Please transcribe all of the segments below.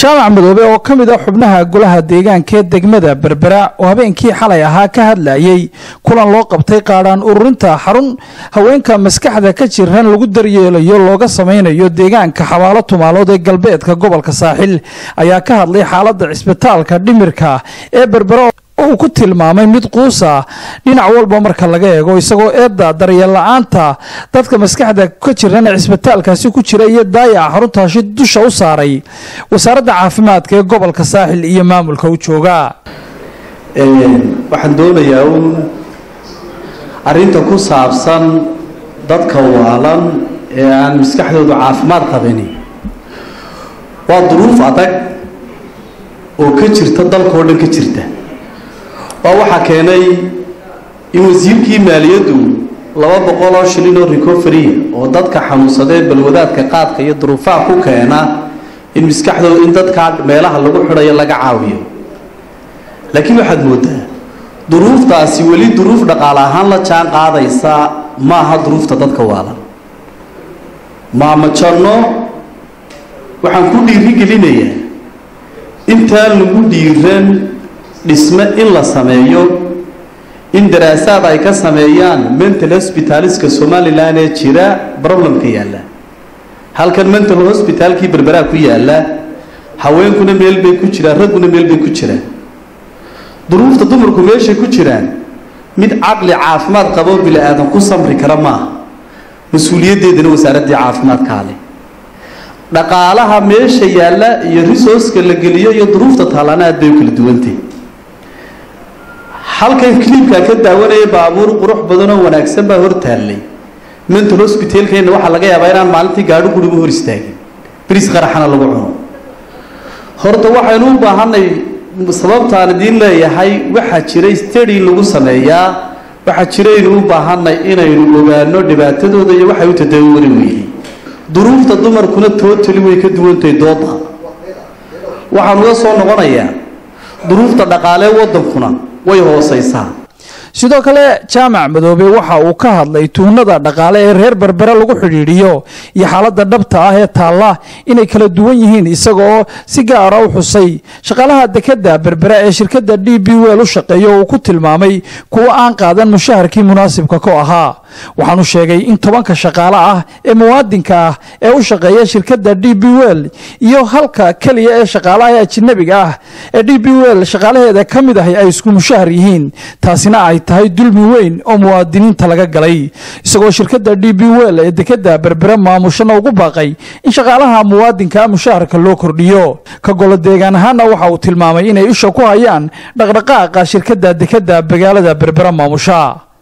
jaamac madoobe oo ka mid a xubnaha golaha deegaanka ee degmada berbera oo habeenkii xalay ahaa ka hadlayay kulan loo qabtay qaadhaan ururinta xarun haweenka maskaxda ka jiran lagu daryeelayo looga samaynayo deegaanka xabaalo tumaalood ee galbeedka gobolka saaxil ayaa ka hadlay xaaladda cisbitaalka dhimirka ee berbera uu ku tilmaamay mid quusa dhinac walba marka laga eego isagoo eedda daryeel la-aanta dadka maskaxda ka jiran ee cisbitaalkaasi ku jira iyo daayaca xaruntaasi dusha u saaray wasaaradda caafimaadka ee gobolka saaxil iyo maamulka u jooga waxaan doonayaa uun arrinta ku saabsan dadka waalan ee aan maskaxdoodu caafimaad qabini waa duruuf adag oo ka jirta dalkao dhan ka jirta waa waxaa keenay in wasiirkii maaliyaddu laba boqol oo shilin oo recovery oo dadka xanuunsadee balwadaadka qaadka iyo duruufaha ku keena in maskaxdooda in dadkaa meelaha lagu xidhayo laga caawiyo laakiin waxaad moodaa duruuftaasi weli duruuf dhaqaale ahaan la jaan qaadaysa ma aha duruufta dadka waalan maamajanno waxaan ku dhiirigelinayaa intaan lagu dhiiran dhisme in la sameeyo in daraasaad ay ka sameeyaan mental hospitaliska somalilan ee jira problemka yaalla halkan mental hospitalkii berberaa ku yaalla haweenkuna meel bay ku jiraan ragguna meel bay ku jiraan duruufta dumarku meeshay ku jiraan mid caqli caafimaad qaboo bini aadan ku samri kara maaha mas-uuliyaddeedana wasaaraddii caafimaadkaa leh dhaqaalaha meesha yaalla iyo resourceka la geliyo iyo duruufta taallana aad bay u kala duwantay halkan cliibkaan ka daawanaya baabuur qurux badan oo wanaagsan baa hor taallay mental hospitalkeenna waxaa laga yaabaa inaan maalintii gaadho gurigu hor istaagin bris qaraxana lagu cuno horta waxaynu u baahanay sababtaan idiin leeyahay waxaa jiray stady lagu sameeyaa waxaa jiraynu u baahanay inaynu ogaano dhibaatadooda iyo waxay u tadawari weeyey duruufta dumarkuna tootali way ka duwantahay dooda waxaan uga soo noqonayaa duruufta dhaqaalee waddankuna way hoosaysaa sidoo kale jaamac madoobe waxa uu ka hadlay tuunada dhaqaale ee reer berbere lagu xidhiidhiyo iyo xaaladda dhabta ah ee taalla inay kala duwan yihiin isaga oo si gaara u xusay shaqaalaha dekadda berbere ee shirkadda d b wel u shaqeeya oo uu ku tilmaamay kuwo aan qaadan mushaharkii munaasibka ku ahaa waxaanu sheegay in tobanka shaqaale ah ee muwaadinka ah ee u shaqeeya shirkadda d b wel iyo halka keliya ee shaqaalaha ee ajanabiga ah ee d b wel shaqaalaheeda ka mid ahi ay isku mushahar yihiin taasina ay tahay dulmi weyn oo muwaadiniinta laga galay isagoo shirkadda d b wel ee dekadda berbere maamushana ugu baaqay in shaqaalaha muwaadinka mushaharka loo kordhiyo ka golo deegaan ahaana waxa uu tilmaamay inay isha ku hayaan dhaqdhaqaaqa shirkadda dekadda magaalada berbere maamusha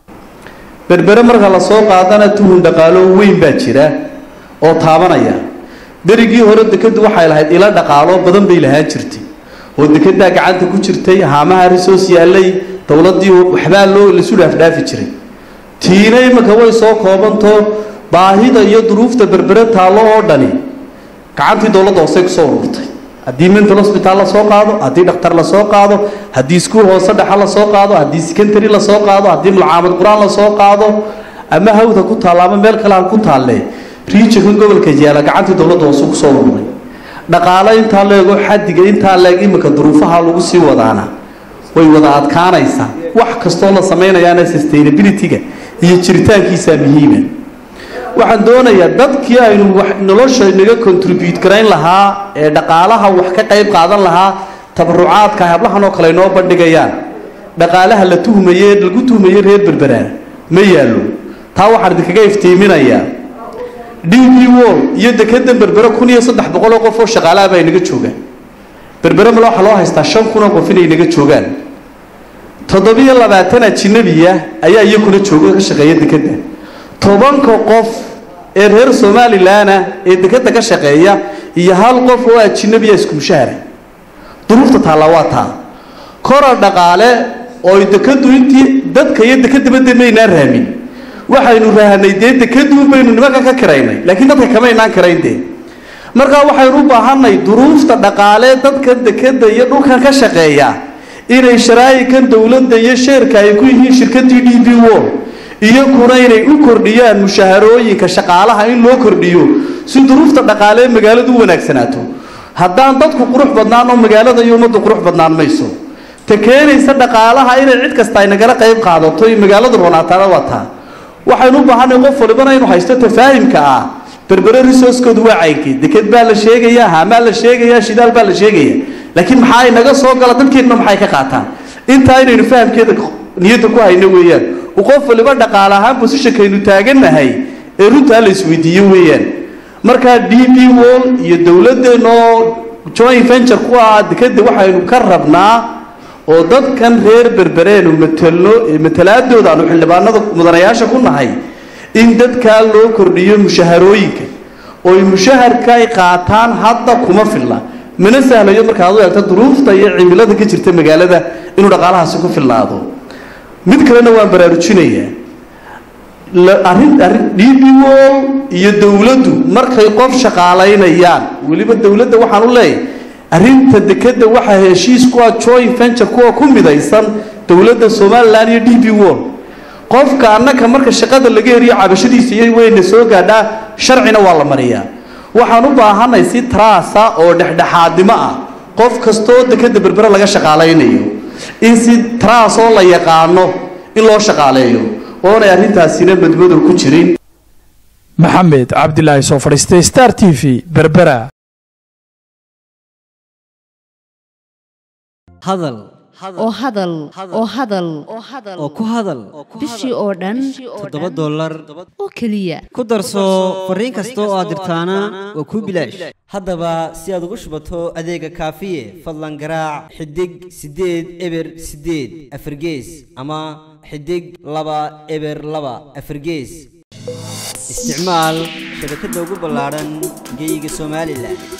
berbere marka la soo qaadana tuhun dhaqaalo weyn baa jira oo taabanaya berigii hore dekadu waxay lahayd ilo dhaqaalo badan bay lahaan jirtay oo dekedaa gacanta ku jirtay haamaha risoos yaallay dowladdii waxbaa loo lasu dhaafdhaafi jiray tiina iminka way soo koobantoo baahida iyo duruufta berbere taallo oo dhani gacantii dowladda hoosey kusoo ururtay haddii mental hospital la soo qaado haddii dhakhtar la soo qaado haddii iskuul hoose dhexa la soo qaado haddii secondary la soo qaado haddii mulcaamad qur-aan la soo qaado ama hawda ku taalla ama meel kale ha ku taalle riijinka gobolka yaala gacantii dowladda hoose kusoo ururay dhaqaale intaa leego xadiga intaa leeg iminka duruufaha lagu sii wadaana way wada adkaanaysaa wax kastoo la samaynayaana sustainability-ga iyo jiritaankiisaa muhiima waxaan doonayaa dadkii aynu nolosha inaga contribute garayn lahaa ee dhaqaalaha wax ka qayb qaadan lahaa tabarucaadka hablahan oo kale inoo bandhigayaan dhaqaalaha la tuhmaye lagu tuhmaye reer berberaan ma yaallo taa waxaan idinkaga iftiiminayaa d b wol iyo dekedan berbere kun iyo saddex boqol oo qof oo shaqaalaha baa inaga joogaan berbere male waxaa loo haystaa shan kun oo qof inay inaga joogaan toddobiyo labaatan ajinabiya ayaa iyakuna jooga ka shaqeeya dekeda tobanka qof ee reer somalilanah ee dekeda ka shaqeeya iyo hal qof oo ajinabiya isku mushahara duruufta taallaa waa taa korar dhaqaale oo dekadu intii dadka iyo dekadabade maynaan raamin waxaynu rahanay dee dekadu baynu nimanka ka kiraynay laakiin dadka kamaynaan kirayn dee markaa waxaynu u baahanay duruufta dhaqaale dadka dekeda iyo dhulkan ka shaqeeya inay sharaa'ikan dowladda iyo sheerka ay ku yihiin shirkadii d b wol iyakuna inay u kordhiyaan mushaharooyinka shaqaalaha in loo kordhiyo si duruufta dhaqaale ee magaaladu u wanaagsanaato haddaan dadku qurux badnaan oo magaalada iyo ummaddu qurux badnaan mayso ta keenaysa dhaqaalaha inay cid kasta ay nagala qayb qaadato iyo magaaladu roonaataana waa taa waxaynu u baahanay qof walibana inuu haysto tafaahimka ah berbere resourcekoodu waa caynkii deked baa la sheegayaa haamaa la sheegayaa shidaal baa la sheegaya laakiin maxaa inaga soo gala dadkeenna maxay ka qaataan intaa inaynu fahamkeeda niyadda ku hayno weeyaan uu qof waliba dhaqaale ahaan bosishankaynu taagannahay ee runtaa la isweydiiyo weeyaan markaa d b wall iyo dowladdeenoo joint venture ku ah dekeda waxaynu ka rabnaa oo dadkan reer berbereenu matelno matalaadooda aanu xildhibaanada mudanayaasha ku nahay in dadkaa loo kordhiyo mushaharooyinka ooy mushaharka ay qaataan hadda kuma filla mana sahlayo markaad u eegto duruufta iyo cimilada ka jirta magaalada inuu dhaqaalahaasi ku filnaado mid kalena waan baraarujinayaa arrin arrin d b wall iyo dowladdu markay qof shaqaalaynayaan weliba dowladda waxaan u leeyahay arrinta dekeda waxaa heshiis kuwa joint venture kuwa ku midaysan dowladda somalilan iyo d b wall qofka annaka marka shaqada laga heriyo cabashadiisa iyo weyna soo gaadhaa sharcina waa la mariyaa waxaan u baahanay si taraasa oo dhexdhexaadnimo ah qof kastoo dekeda berbere laga shaqaalaynayo in si taraas oo la yaqaano in loo shaqaaleeyo oonay arrintaasina madmadow ku jirin maxamed cabdilaahi soo fadhiistay star t v berbera hadal oo hadal oo hadal oo ku hadal bishii oo dhan toddoba dollar oo keliya ku darso fariin kasta oo aad dirtaana waa kuu bilaash haddaba si aad ugu shubato adeega kaafiye fadlan garaac xidig siddeed eber siddeed afargees ama xidig laba eber laba afargees isticmaal shabakadda ugu ballaadhan geyga somalilan